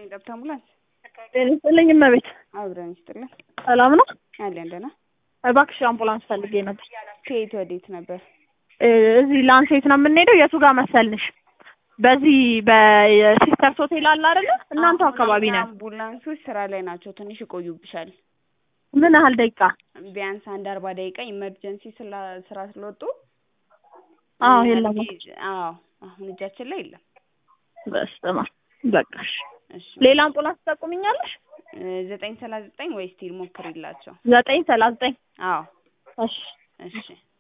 ገብታ አምቡላንስ ጤና ይስጥልኝ እመቤት። አብረን ይስጥልን ሰላም ነው? አለን ደህና። እባክሽ አምቡላንስ ፈልጌ ነበር። ከየት ወዴት ነበር? እ እዚህ ላንሴት ነው የምንሄደው። የቱ ጋር መሰልንሽ? በዚህ በሲስተርስ ሆቴል አለ አይደለ? እናንተ አካባቢ ነን። አምቡላንሶች ስራ ላይ ናቸው። ትንሽ ይቆዩብሻል። ምን ያህል ደቂቃ? ቢያንስ አንድ አርባ ደቂቃ ኢመርጀንሲ ስላ ስራ ስለወጡ አዎ ምን ያህል የለም። ጊዜ- አዎ አሁን እጃችን ላይ የለም። በስመ አብ በቃሽ። እሺ ሌላ አምቡላንስ ትጠቁምኛለሽ? እ ዘጠኝ ሰላሳ ዘጠኝ ወይ ስቲል ሞክሪላቸው። ዘጠኝ ሰላሳ ዘጠኝ አዎ እሺ እሺ